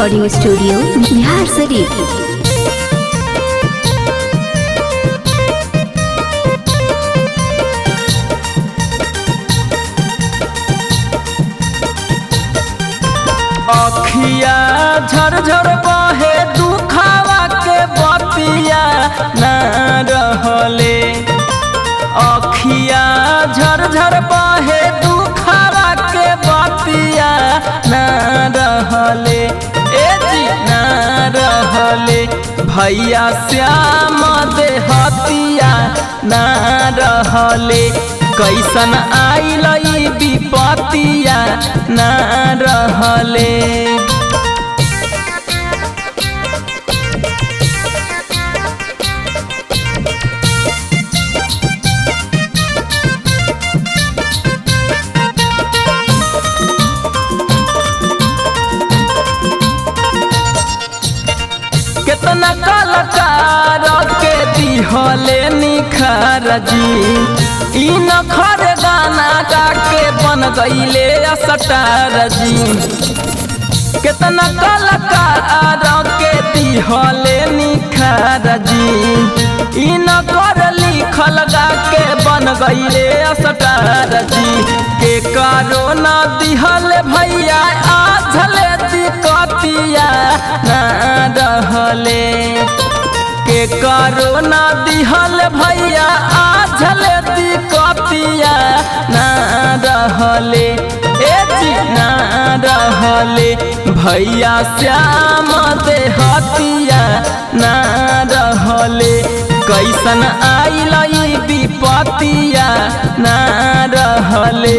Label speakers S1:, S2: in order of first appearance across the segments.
S1: recording studio Bihar शरीफ
S2: अखिया झरझर बहे दुखावा के बतिया ना रहले अखिया झरझर बहे दुखावा के बतिया ना रहले ए जी ना रहले भैया श्याम देहतिया ना रहले कैसन आइल ई विपतिया ना रहले कितना कलाकार के दिहले निखार जी ई नखर गाना गा के बन गईले असटार जी कितना कलाकार के दिहले निखार जी ई नखर लिखल गा के बन गईले असटार जी के कारो न दिहल भैया आझले दिकतिया ना रहले के करो ना दिहल भैया आझल दिकतिया ना रहले ए जी ना रहले भैया श्याम देहतिया ना रहले कैसन आइल ई विपतिया ना रहले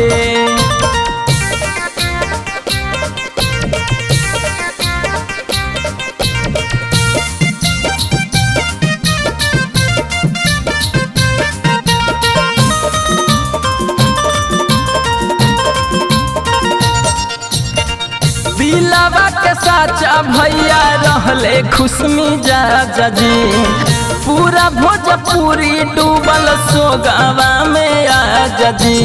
S2: दिलावा के साचा भैया रहले खुशमी जा जी पूरा भोजपुरी डूबल सोगावा में आ जी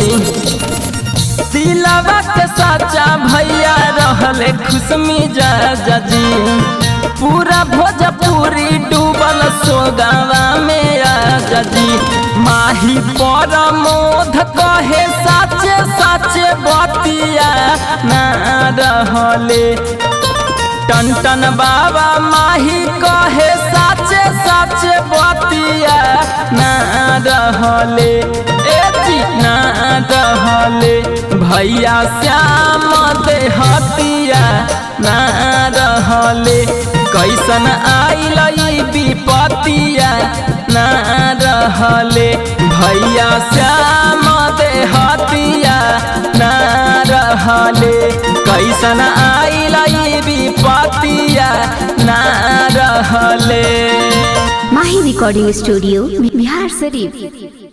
S2: दिलावा के साचा भैया रहले खुशमी जा जी पूरा भोजपुरी डूबल सोगावा में आ जी माही पर मोध कहे साचे साचे बतिया ना रहले टन टन बाबा माही कहे साचे साचे बतिया ना रहले ए जी ना रहले भैया श्याम देहतिया ना रहले कैसन आइल ई विपतिया ना रहले भैया श्याम देहतिया ना रहले कैसन आइल ई विपतिया ना रहले
S1: माही रिकॉर्डिंग स्टूडियो बिहार शरीफ